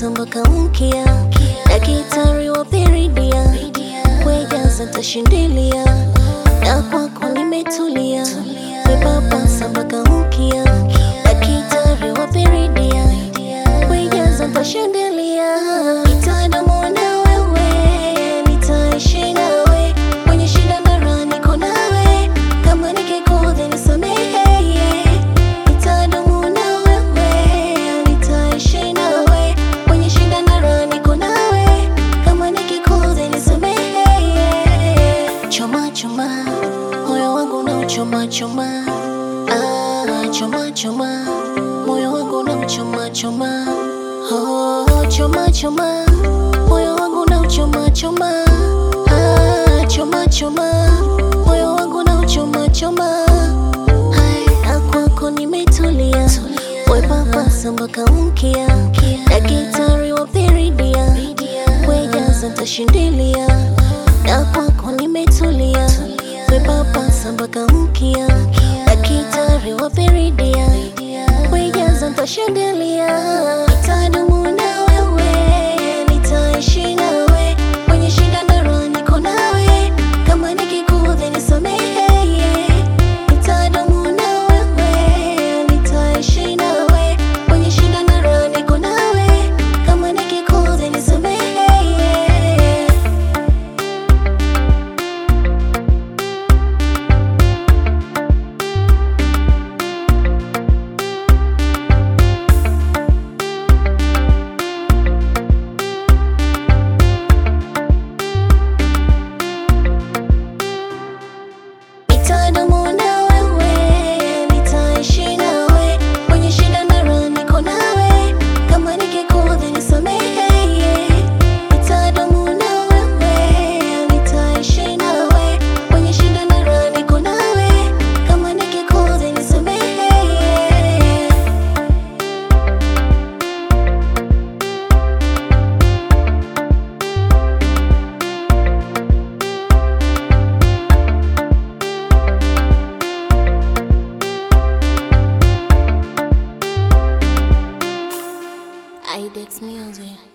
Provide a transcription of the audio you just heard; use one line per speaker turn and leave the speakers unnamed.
papasa mpaka mkia daktari wa peridia wejaza tashindilia na kwako nimetulia wepapasa mpaka mkia daktari wa peridia wejaza tashindilia nitadumu na wewe nitaishi nawe kwenye shida na raha niko nawe kama nikikudhi nisamehe nitadumu na wewe nitaishi nawe kwenye shida na raha niko nawe kama nikikudhi nisamehe choma choma moyo wangu na uchoma choma ah, choma choma moyo wangu na uchoma choma oh, choma choma moyo wangu na uchoma choma ah, choma choma moyo wangu na uchoma choma Hai, kwako nimetulia wepapasa mpaka mkia daktari wa peridia wejaza tashindilia na kwako nimetulia wepapasa mpaka mkia daktari wa peridia wejaza tashindilia nitadumu na wewe nitaishi nawe kwenye shida na raha niko nawe kama nikikudhi nisamehe nitadumu na wewe nitaishi nawe kwenye shida na raha niko nawe kama nikikudhi nisamehe Nitadumu na wewe, nitaishi nawe kwenye shida na raha niko nawe, kama nikikudhi nisamehe. Nitadumu na wewe, nitaishi nawe kwenye shida na raha niko nawe, kama nikikudhi nisamehe. I did music.